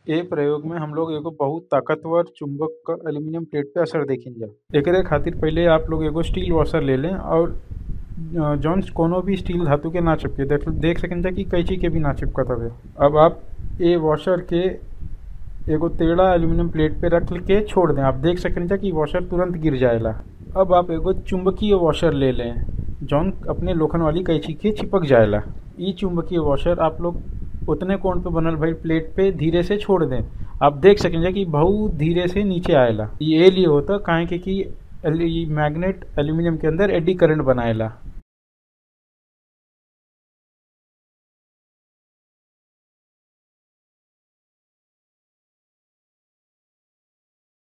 ए प्रयोग में हम लोग एगो बहुत ताकतवर चुंबक क एल्यूमीनियम प्लेट पे असर देखेनिजा एकरे खातिर पहिले आप लोग एगो स्टील वॉशर ले लें और अ, जौन कोनो भी स्टील धातु के ना चिपके देख देख सकेनिजा कि कैंची के भी ना चिपकत हवे अब आप ए वॉशर के एगो टेढ़ा एल्यूमीनियम प्लेट पे रख के छोड़ दें आप देख सकेनिजा कि वॉशर तुरंत गिर जाएला अब आप एगो चुंबकीय वॉशर ले लें जौन अपने लोखन वाली कैंची के चिपक जाएला ई चुंबकीय वॉशर आप लोग उतने कोण पे बनल भइल प्लेट पे धीरे से छोड़ दें आप देख सकेंगे कि बहुत धीरे से नीचे आएला ये लिए होता काहे के कि एल- ई मैग्नेट एल्यूमिनियम के अंदर एडी करंट बनाएला